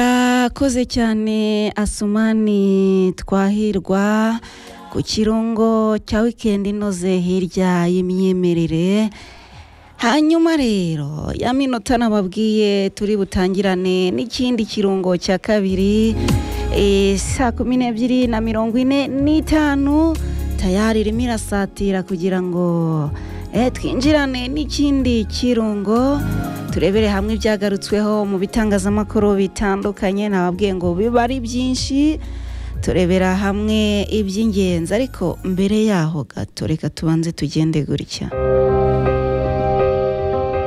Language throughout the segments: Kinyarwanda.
urakoze cyane asumani twahirwa ku kirungo cya wikendi inoze hirya y'imyemerere hanyuma rero ya minota nababwiye turi butangirane n'ikindi kirungo cya kabiri eh, saa kumi n'ebyiri na mirongo ine n'itanu tayari irimo irasatira kugira ngo eh, twinjirane n'ikindi kirungo turebere hamwe ibyagarutsweho mu bitangazamakuru bitandukanye nababwiye ngo biba ari byinshi turebera hamwe iby'ingenzi ariko mbere yaho gato reka tubanze tugende gutya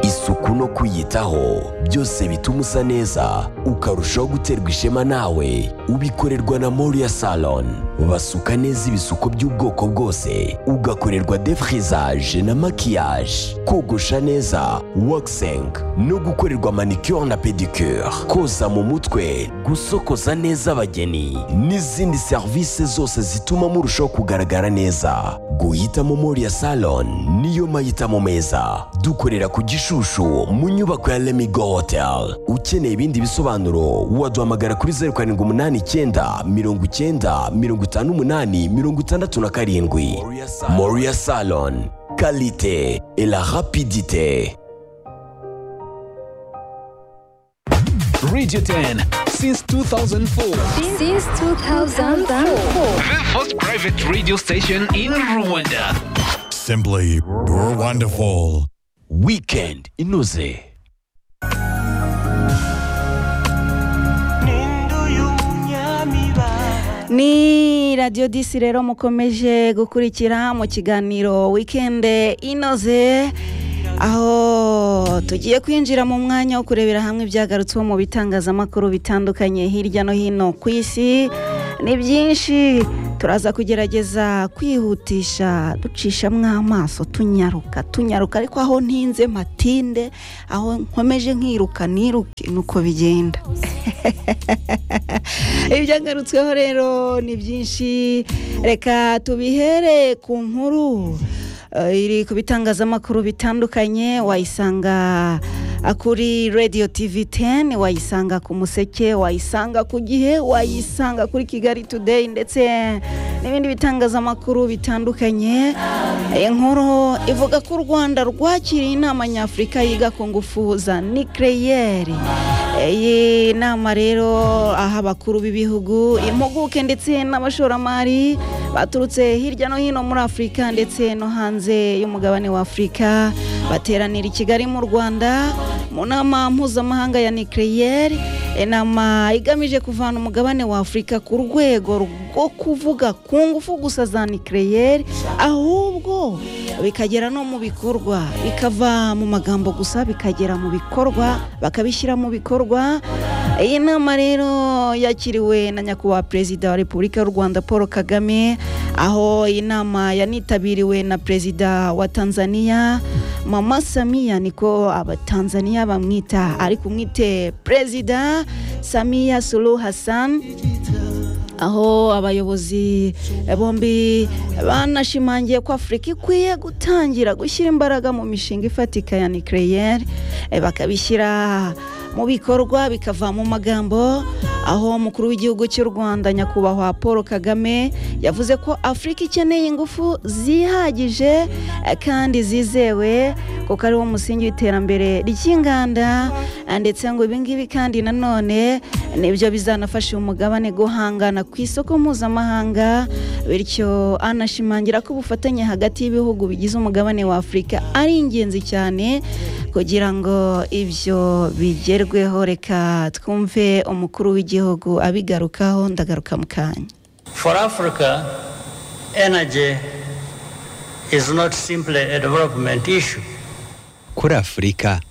isuku no kwiyitaho byose bituma usa neza ukarushaho guterwa ishema nawe ubikorerwa na moriya salon basuka neza ibisuko by'ubwoko bwose ugakorerwa defrizaje na makiyaje kogosha neza wakisengi no gukorerwa manicure na pedicure koza mu mutwe gusokoza neza abageni n'izindi serivisi zose zituma murushaho kugaragara neza guhitamo moriya salon niyo mahitamo meza dukorera ku gishushu mu nyubako ya lemigo hotel ukeneye ibindi bisobanuro waduhamagara kuri zeru karindwi umunani icyenda mirongo icyenda mirongo itanu umunani mirongo itandatu na karindwi moriya salon kalite et la rapidite Radio 10 since 2004. Since 2004. The first private radio station in Rwanda. Simply wonderful. weekend inoze ni radiyo disi rero mukomeje gukurikira mu kiganiro wikende inoze aho tugiye kwinjira mu mwanya wo kurebera hamwe ibyagarutsweho mu bitangazamakuru bitandukanye hirya no hino ku isi ni byinshi turaza kugerageza kwihutisha ducishamo amaso tunyaruka tunyaruka ariko aho ntinze matinde aho nkomeje nkiruka niruke nuko bigenda ibyagarutsweho rero ni byinshi reka tubihere ku nkuru eh, iri ku bitangazamakuru bitandukanye wayisanga ah, kuri radio tv 10 wayisanga ku museke wayisanga ku gihe wayisanga kuri kigali today ndetse n'ibindi bitangazamakuru bitandukanye inkuru ivuga ko u rwanda rwakiriye inama nyafurika yiga ku ngufu za nikereyeri iyi nama rero aho abakuru b'ibihugu impuguke ndetse n'abashoramari baturutse hirya no hino muri afurika ndetse no hanze y'umugabane wa afurika bateranira i kigali mu rwanda mu nama mpuzamahanga ya nikereyeri inama igamije kuvana umugabane wa afurika ku rwego rwo kuvuga ku ngufu gusa za nikereyeri ahubwo bikagera no mu bikorwa bikava mu magambo gusa bikagera mu bikorwa bakabishyira mu bikorwa iyi nama rero yakiriwe na nyakubahwa perezida wa repubulika y'u rwanda paul kagame aho iyi nama yanitabiriwe na perezida wa tanzania mama samiya niko abatanzaniya bamwita ariko umwite perezida samiya sulu hassan aho abayobozi bombi banashimangiye ko afurika ikwiye gutangira gushyira imbaraga mu mishinga ifatika ya nikereyeri bakabishyira mu bikorwa bikava mu magambo aho umukuru w'igihugu cy'u rwanda nyakubahwa paul kagame yavuze ko afurika ikeneye ingufu zihagije eh, kandi zizewe kuko ariwo musingi w'iterambere ry'inganda eh, ndetse ngo ibingibi kandi nanone nibyo bizanafasha uyu mugabane guhangana ku isoko mpuzamahanga bityo anashimangira ko ubufatanye hagati y'ibihugu bigize umugabane wa afurika ari ingenzi cyane kugira ngo ibyo bigerweho reka twumve umukuru w'igihugu abigarukaho ndagaruka mu kanya For Africa, energy is not simply a development issue. kuri afurika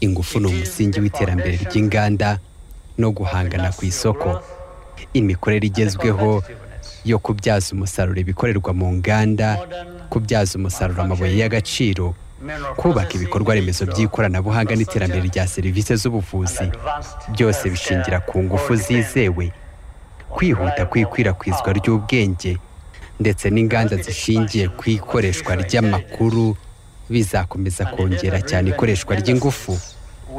ingufu ni umusingi w'iterambere ry'inganda no guhangana ku isoko imikorere igezweho yo kubyaza umusaruro ibikorerwa mu nganda kubyaza umusaruro amabuye y'agaciro kubaka ibikorwa remezo by'ikoranabuhanga n'iterambere rya serivisi z'ubuvuzi byose bishingira ku ngufu zizewe kwihuta kw'ikwirakwizwa ry'ubwenge ndetse n'inganda zishingiye ku ikoreshwa ry'amakuru bizakomeza kongera cyane ikoreshwa ry'ingufu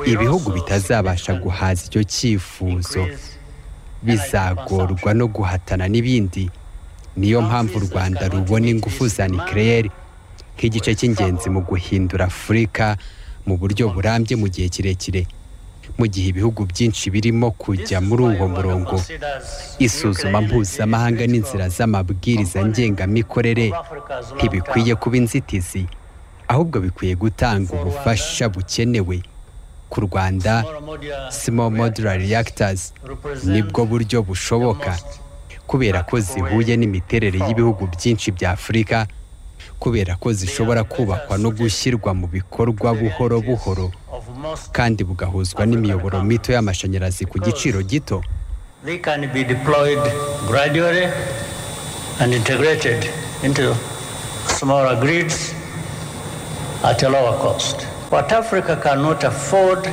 ibihugu bitazabasha guhaza icyo cyifuzo bizagorwa no guhatana n'ibindi niyo mpamvu u rwanda rubona ingufu za nikirere nk'igice cy'ingenzi mu guhindura afurika mu buryo burambye mu gihe kirekire mu gihe ibihugu byinshi birimo kujya muri uwo murongo isuzuma mpuzamahanga n'inzira z'amabwiriza ngengamikorere ntibikwiye kuba inzitizi ahubwo bikwiye gutanga ubufasha bukenewe ku rwanda small modular reactors nibwo buryo bushoboka kubera ko zihuye n'imiterere y'ibihugu byinshi bya afurika kubera ko zishobora kubakwa no gushyirwa mu bikorwa buhoro buhoro kandi bugahuzwa n'imiyoboro mito y'amashanyarazi ku giciro gito They can be deployed gradually and integrated into smaller grids at a lower cost. What Africa cannot afford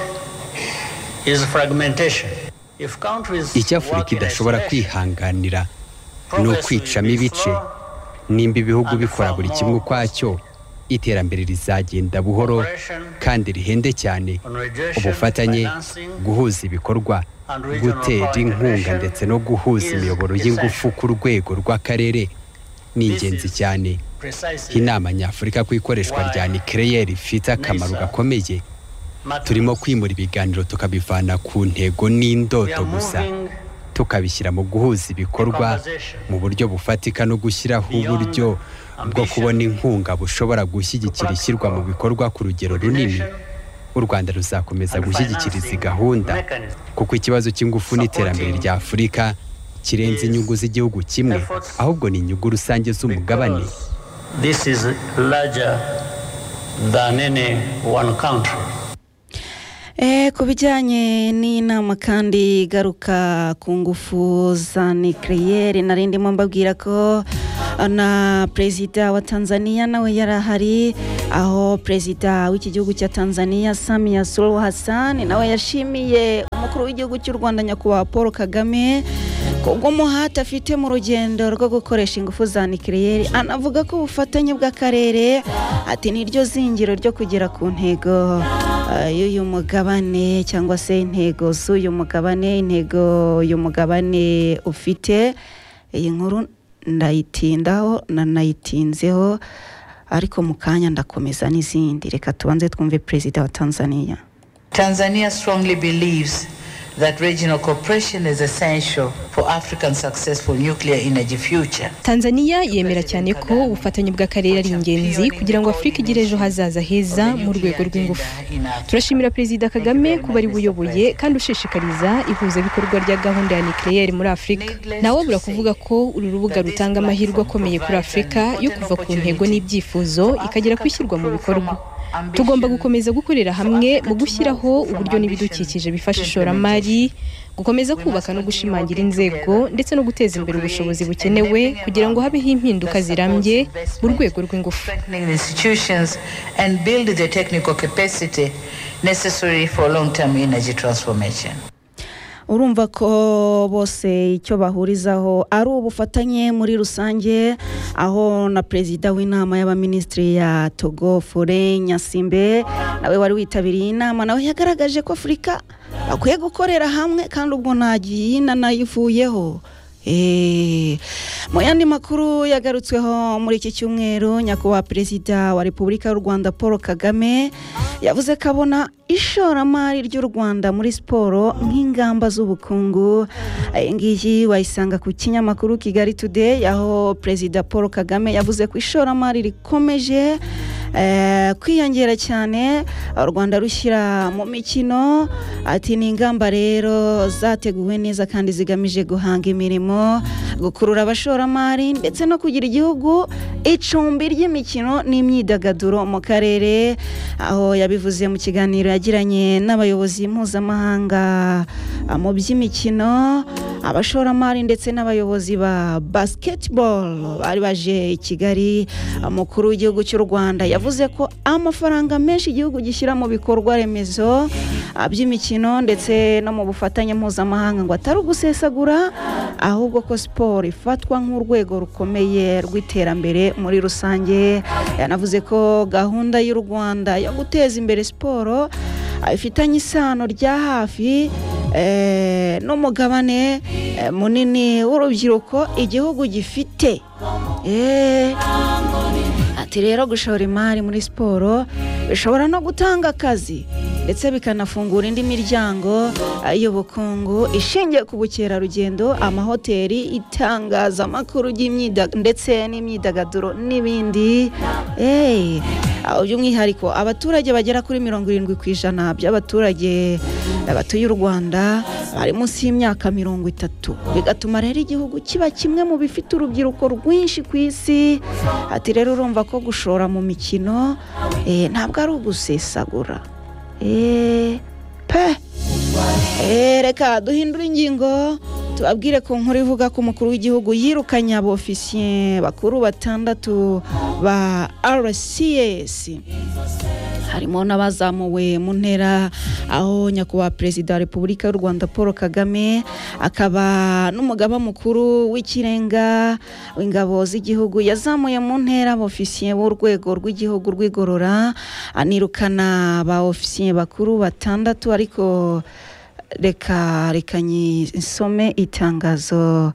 is fragmentation. If countries icyo afurika work in idashobora isolation, kwihanganira ni progress will ukwicamo be ibice slow, nimba ibihugu bikora buri kimwe ukwacyo iterambere rizagenda buhoro kandi rihende cyane ubufatanye guhuza ibikorwa gutera inkunga ndetse no guhuza imiyoboro y'ingufu ku rwego rw'akarere ni ingenzi cyane precisely inama nyafurika ku ikoreshwa rya nikireyeri ifite akamaro gakomeye matters. turimo kwimura ibiganiro tukabivana ku ntego We n'indoto are gusa moving tukabishyira mu guhuza ibikorwa mu buryo bufatika no gushyiraho uburyo bwo kubona inkunga bushobora gushyigikira ishyirwa mu bikorwa ku rugero runini u rwanda ruzakomeza gushyigikira izi gahunda kuko ikibazo cy'ingufu n'iterambere rya afurika kirenze inyungu z'igihugu kimwe ahubwo ni inyungu rusange z'umugabane because This is larger than any one country. Eh, ku bijyanye n'inama kandi igaruka ku ngufu za nikiriyeri nari ndimo mbabwira ko eh, na perezida wa tanzania nawe yari ahari aho perezida w'iki gihugu cya tanzania samia suluhu hassan nawe yashimiye umukuru w'igihugu cy'u rwanda nyakubahwa paul kagame kubw'umuhate afite mu rugendo rwo gukoresha ingufu za nikiriyeri anavuga ko ubufatanye bw'akarere ati niryo zingiro ryo kugera ku ntego eh, y'uyu mugabane cyangwa se intego z'uyu mugabane intego uyu mugabane ufite iyi nkuru ndayitindaho na nayitinzeho ariko mu kanya ndakomeza n'izindi reka tubanze twumve perezida wa tanzania Tanzania strongly believes that regional cooperation is essential for Africa's successful nuclear energy future. tanzania yemera cyane ko ubufatanye bw'akarere ari ingenzi kugira ngo afurika igire ejo hazaza heza mu rwego rw'ingufu turashimira perezida kagame kuba ari buyoboye kandi ushishikariza ihuzabikorwa rya gahunda ya nikireyeri muri afurika nawe bura kuvuga ko uru rubuga rutanga amahirwe akomeye kuri afurika yo kuva ku ntego n'ibyifuzo ikagera ku ishyirwa mu bikorwa tugomba gukomeza gukorera hamwe mu gushyiraho uburyo n'ibidukikije bifasha ishoramari gukomeza kubaka no gushimangira inzego ndetse no guteza imbere ubushobozi bukenewe kugira ngo habeho impinduka zirambye mu rwego rw'ingufu Strengthening the institutions and build the technical capacity necessary for long-term energy transformation. urumva ko bose icyo bahurizaho ari ubufatanye muri rusange aho na perezida w'inama y'abaminisitiri ya togo fure nyasimbe nawe wari witabiriye inama nawe yagaragaje ko afurika bakwiye gukorera hamwe kandi ubwo ntagiye nanayivuyeho Eh, mu yandi makuru yagarutsweho muri iki cyumweru nyakubahwa perezida wa repubulika y'u rwanda paul kagame yavuze ko abona ishoramari ry'u rwanda muri siporo nk'ingamba z'ubukungu iyi ngiyi wayisanga ku kinyamakuru kigali today aho perezida paul kagame yavuze ko ishoramari rikomeje eh, kwiyongera cyane u rwanda rushyira mu mikino ati ni ingamba rero zateguwe neza kandi zigamije guhanga imirimo gukurura abashoramari ndetse no kugira igihugu icumbi ry'imikino n'imyidagaduro mu karere aho yabivuze mu kiganiro yagiranye n'abayobozi mpuzamahanga ah, mu by'imikino abashoramari ndetse n'abayobozi ba basketball bari baje i Kigali umukuru w'igihugu cy'u Rwanda yavuze ko amafaranga menshi igihugu gishyira mu bikorwa remezo ah, by'imikino ndetse no mu bufatanye mpuzamahanga ngo atari ugusesagura ahubwo ko siporo ifatwa nk'urwego rukomeye rw'iterambere muri rusange yanavuze ko gahunda y'u Rwanda yo guteza imbere siporo ah, ifitanye isano rya hafi eh, n'umugabane eh, munini w'urubyiruko igihugu gifite Eh, ati rero gushora imari muri siporo bishobora no gutanga akazi ndetse bikanafungura indi miryango eh, y'ubukungu ishingiye ku bukerarugendo amahoteli itangazamakuru ry'imyida- ndetse n'imyidagaduro n'ibindi Eh, ah, by'umwihariko abaturage bagera kuri mirongo irindwi ku ijana by'abaturage eh, batuye u rwanda bari munsi y'imyaka mirongo itatu bigatuma rero igihugu kiba kimwe mu bifite urubyiruko rwinshi ku isi ati rero urumva ko gushora mu mikino eh, ntabwo ari ugusesagura Eh, pe Eh, reka duhindure ingingo tubabwire ku nkuru ivuga ko umukuru w'igihugu yirukanye abofisiye bakuru batandatu ba rcs harimo n'abazamuwe mu ntera aho nyakubahwa perezida wa repubulika y'u rwanda paul kagame akaba n'umugaba mukuru w'ikirenga w'ingabo z'igihugu yazamuye mu ntera abofisiye b'urwego rw'igihugu rw'igorora anirukana ba ofisiye bakuru batandatu ariko reka reka nyisome itangazo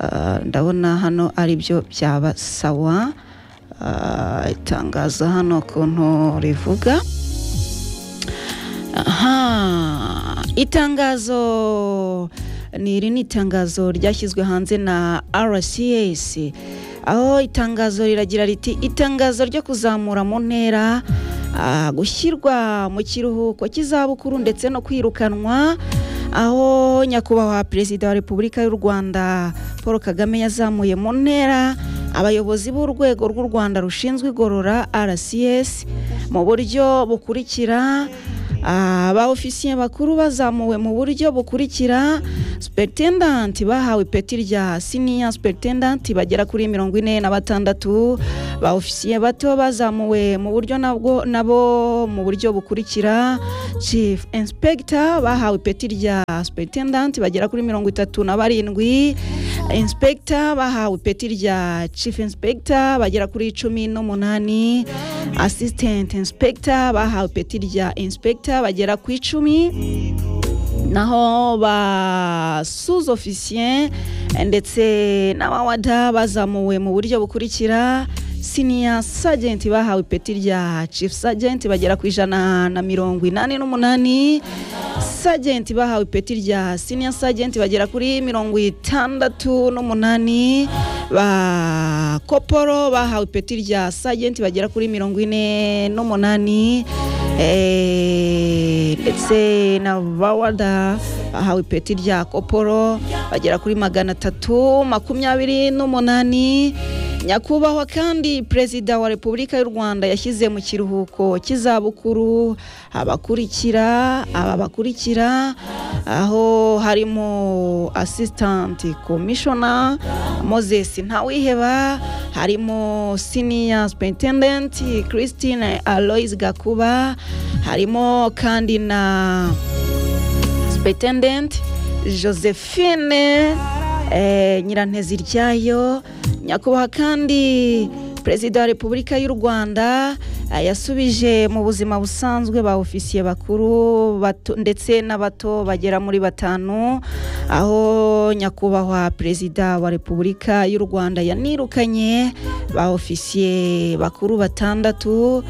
ah, ndabona hano ari byo byaba sawa Ah, itangazo hano ukuntu rivuga aha itangazo ni iri ni itangazo ryashyizwe hanze na rcs aho itangazo riragira riti itangazo ryo kuzamura mu ntera ah, gushyirwa mu kiruhuko cy'izabukuru ndetse no kwirukanwa aho nyakubahwa perezida wa repubulika y'u rwanda paul kagame yazamuye mu ntera abayobozi b'urwego rw'u rwanda rushinzwe igorora rcs mu buryo bukurikira Ah, ba ofisiye bakuru bazamuwe mu buryo bukurikira superintendant bahawe ipeti rya senior superintendant bagera kuri mirongo ine na batandatu ba ofisiye bato bazamuwe mu buryo nabwo nabo mu buryo bukurikira chief inspector bahawe ipeti rya superintendant bagera kuri mirongo itatu na barindwi inspector bahawe ipeti rya chief inspector bagera kuri cumi n'umunani assistant inspector bahawe ipeti rya inspector bagera ku icumi naho ba sous officier ndetse n'abawada bazamuwe mu buryo bukurikira senior sergeant bahawe ipeti rya chief sergeant bagera ku ijana na mirongo inani n'umunani sergeant bahawe ipeti rya senior sergeant bagera kuri mirongo itandatu n'umunani ba koporo bahawe ipeti rya sergeant bagera kuri mirongo ine n'umunani Eh, ndetse na bawada bahawe ipeti rya koporo bagera kuri magana atatu makumyabiri n'umunani nyakubahwa kandi perezida wa repubulika y'u rwanda yashyize mu kiruhuko cy'izabukuru abakurikira aba bakurikira aho harimo asitanti komishona moses ntawiheba harimo siniya superintendenti christine aloise gakuba harimo kandi na superintendent josephine eh, nyirantezi ryayo nyakubahwa kandi perezida wa repubulika y'u rwanda eh, yasubije mu buzima busanzwe ba ofisiye bakuru bato, ndetse n'abato bagera muri batanu aho nyakubahwa perezida wa repubulika y'u rwanda yanirukanye ba ofisiye bakuru batandatu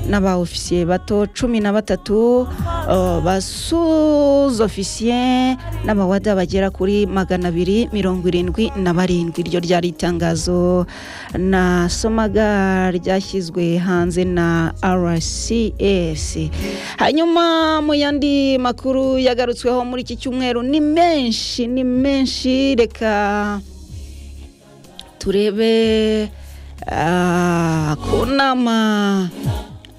n'aba ofisiye bato cumi na batatu uh, ba sous ofisiye n'abawada bagera kuri magana abiri mirongo irindwi na barindwi iryo ryari itangazo nasomaga ryashyizwe hanze na rcs hanyuma mu yandi makuru yagarutsweho muri iki cyumweru ni menshi ni menshi reka turebe ah, ku nama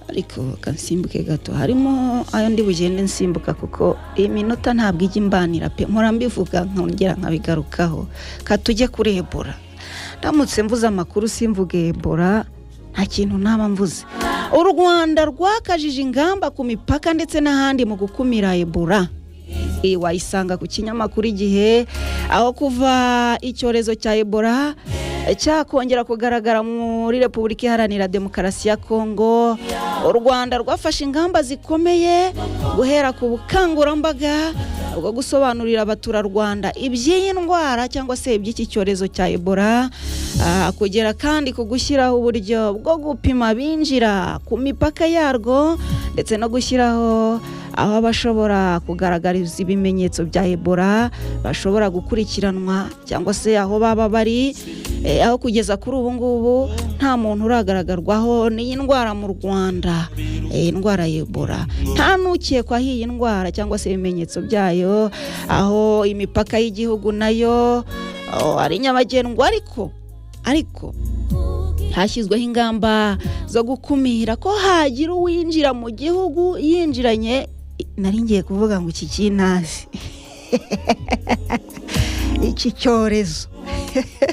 ariko kansimbuke gato harimo ayo ndi bugende nsimbuka kuko iyi minota ntabwo ijya imbanira pe mpora mbivuga nkongera nkabigarukaho katujye kuri ebola ndamutse mvuze amakuru simvuge ebola nta kintu naba mvuze u rwanda rwakajije ingamba ku mipaka ndetse n'ahandi mu gukumira ebola iyi wayisanga ku kinyamakuru igihe aho kuva icyorezo cya ebola eh, cyakongera kugaragara muri repubulika iharanira demokarasi ya kongo u rwanda rwafashe ingamba zikomeye guhera ku bukangurambaga bwo gusobanurira abaturarwanda iby'iyi ndwara cyangwa se iby'iki cyorezo cya ebola ah, kugera kandi ku gushyiraho uburyo bwo gupima binjira ku mipaka yarwo ndetse no gushyiraho aho abashobora kugaragariza ibimenyetso bya ebola bashobora gukurikiranwa cyangwa se aho baba bari eh, aho kugeza kuri ubu ngubu nta muntu uragaragarwaho n'iyi ndwara mu rwanda eh, indwara ya ebola nta n'ukekwaho iyi ndwara cyangwa se ibimenyetso byayo aho imipaka y'igihugu nayo oh, ari nyabagendwa ariko ariko hashyizweho ingamba zo gukumira ko hagira uwinjira mu gihugu yinjiranye nari ngiye kuvuga ngo iki cy'inasi iki cyorezo